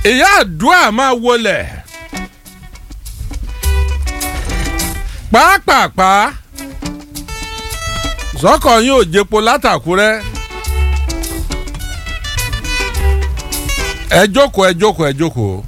ìyá àdúrà máa wọlé pàápàá sọkọ yín ò jẹpo látàkúrẹ́ ẹ jókòó ẹ jókòó ẹ jókòó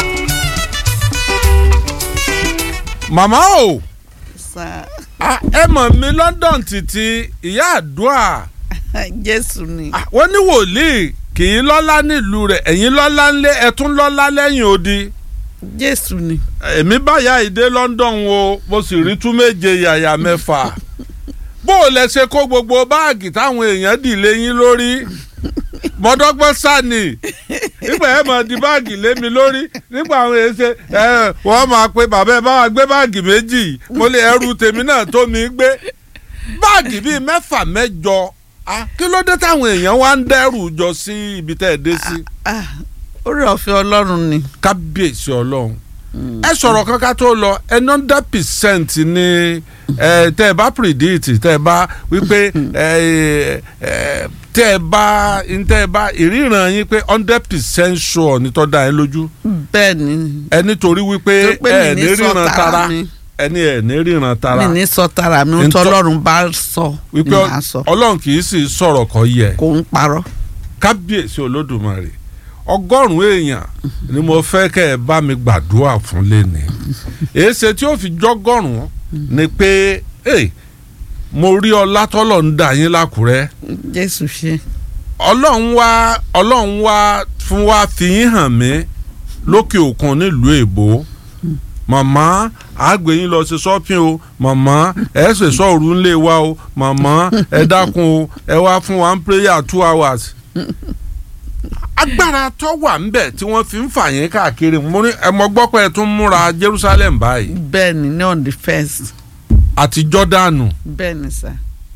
màmá o sa ah, ẹ mọ̀ mi London títí ìyá àdúrà jésù ni ah, wọ́n ní wòlíì kì í lọ́lá nílùú rẹ̀ ẹ̀yin lọ́lá ńlẹ̀ ẹ̀ tún lọ́lá lẹ́yìn odi jésù ni èmi báyà ìdè London o mo sì rí tú méje yàyà mẹ́fà bó o lẹ ṣe kó gbogbo báàgì táwọn èèyàn dì léyìn lórí mọ́dọ́gbọ́n sani nígbà ẹ mọ̀ di báàgì lé mi lórí nígbà àwọn èèyàn ṣe ẹ wọ́n máa pe bàbá ẹ bá wa gbé báàgì méjì mo lè ẹrù tèmi náà tó mi gbé báàgì bíi mẹ́fà mẹ́jọ ah, kí ló dé táwọn èèyàn wá ń dẹ́rù jọ sí ibi tẹ́ ẹ dé sí Ah, orí ọ̀fẹ́ ọlọ́run ni kábíyèsí ọlọ́run ẹ sọ̀rọ̀ kankan tó lọ ẹ hundred percent ni ẹ tẹ́ ẹ bá predict tẹ́ ẹ bá wípé ẹ ẹ tẹ́ ẹ bá tẹ́ ẹ bá ìríran yín pé hundred percent sure ni tọ́ da ẹ lójú bẹ́ẹ̀ ni ẹ nítorí wípé Torí pé ẹ mi ní ní sọ ríran tara tara mi. ẹ ní ẹ ní ríran tara mi ní sọ tara mi ń Ntọ́- tọ́lọ́run bá sọ ni wípé màá sọ ọlọ́run kì í sì sọ̀rọ̀ kọ́ yẹ kò ń parọ́ kábíyèsí olódùmarè ọgọ́rùn-ún èèyàn ni mo fẹ́ kẹ́ ẹ bá mi gbàdúrà fún lẹ́ni èsè tí ó fi jọ́gọ́rùn-ún ni pé hey, mo rí ọlá tọ́lọ̀ ń dà yín lákùrẹ́ jésù ṣe ọlọ́run wá ọlọ́run wá fún wa fi yín hàn mí lókè òkun nílùú èbó màmá àgbè yín lọ sí shopping o màmá ẹ ṣe sọ̀rù ńlẹ̀ wa o màmá ẹ dákun o ẹ wá fún wa ń prayer two hours agbára tó wà ńbẹ̀ tí wọ́n fi ń fà yín káàkiri mo ní ẹ mọ gbọ́ pé ẹ tún múra Jerusalem báyìí bẹ́ẹ̀ ni ní on the first àti Jọ́dánù bẹ́ẹ̀ ni sà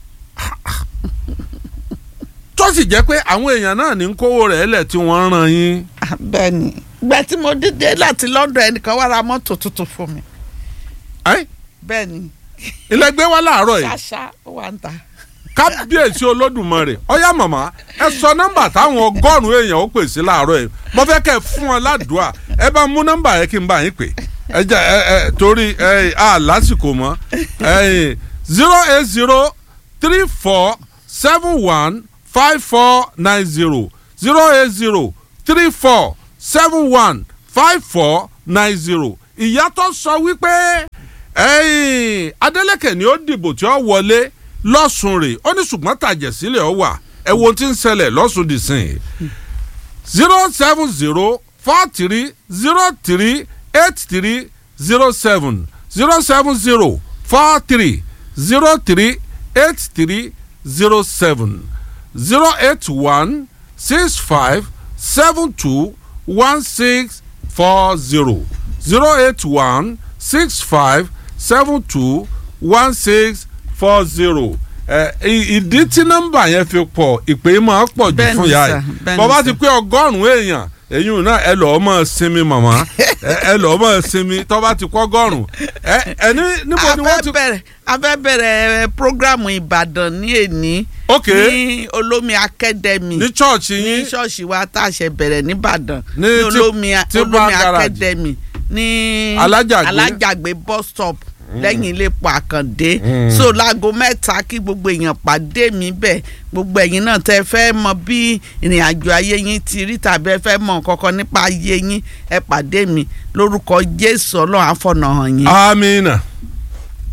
tó sì jẹ́ pé àwọn èèyàn náà ní ń kówó rẹ̀ lẹ̀ tí wọ́n ń ran yín Ah, bẹ́ẹ̀ ni ìgbà tí mo dídé láti London ẹnìkan wá ra mọ́tò tuntun fún mi Ẹ́, bẹ́ẹ̀ ni ilẹ̀ gbé wá láàárọ̀ yìí ṣáṣá ó wà ń ta kábíyèsí olódùmarè ọyá màmá ẹ sọ nọ́mbà táwọn ọgọ́rùn-ún èèyàn ó pè sí láàárọ̀ yìí mo fẹ́ kẹ́ ẹ fún wọn ládùúà ẹ bá mú nọ́mbà yẹn kí n bá yín pè ẹ jẹ ẹ ẹ torí ẹ à lásìkò mọ́ ẹ zero eight zero three four seven one five four nine zero zero eight zero three four seven one five four nine zero ìyá tó sọ wípé ẹ̀yìn Adeleke ni ó dìbò tí ó wọlé lọ́sùn rè ó ní ṣùgbọ́n tàjẹ̀sílẹ̀ ọ wà ẹ wo ohun tí ń ṣẹlẹ̀ lọ́sùn dì sìn zero seven zero four three zero three eight three zero seven zero seven zero four three zero three eight three zero seven zero eight one six five seven two one six four zero zero eight one six five seven two one six four zero ẹ ì- ìdí tí nọ́mbà yẹn fi pọ̀ ìpè máa pọ̀ jù Bẹ́ẹ̀ni fún ya sà, yìí bẹ́ẹ̀ni bọ́bá sà. ti pé ọgọ́rùn-ún èèyàn èyí náà ẹ lọ́ọ́ mọ̀ sinmi màmá ẹ ẹ lọ́ọ́ mọ̀ sinmi tọ́ba ti kọ́ ọgọ́rùn-ún ẹ ẹ ní níbo ni wọ́n ti. a fẹ́ bẹ̀rẹ̀ a fẹ́ bẹ̀rẹ̀ programu Ìbàdàn ní èní ok ní Olómi Academy ní chọ́ọ̀chì ní yín ṣọ́ọ̀ṣì wa tá a ṣe bẹ̀rẹ̀ nìbàdàn Ní ní tí- Olómi tí bá Olómi garage. Academy ní Alájàgbé. Alájàgbé bus stop lẹ́yìn ilé epo Àkàndé Mm. so láago mẹ́ta kí gbogbo èèyàn pàdé mi bẹ́ẹ̀ gbogbo ẹ̀yin náà tẹ́ fẹ́ mọ bí ìrìn àjò ayé yín ti rí tàbí ẹ fẹ́ mọ kankan nípa ayé yín ẹ pàdé mi lórúkọ Jésù Ọlọ́run àfọ̀nà hàn yín. amina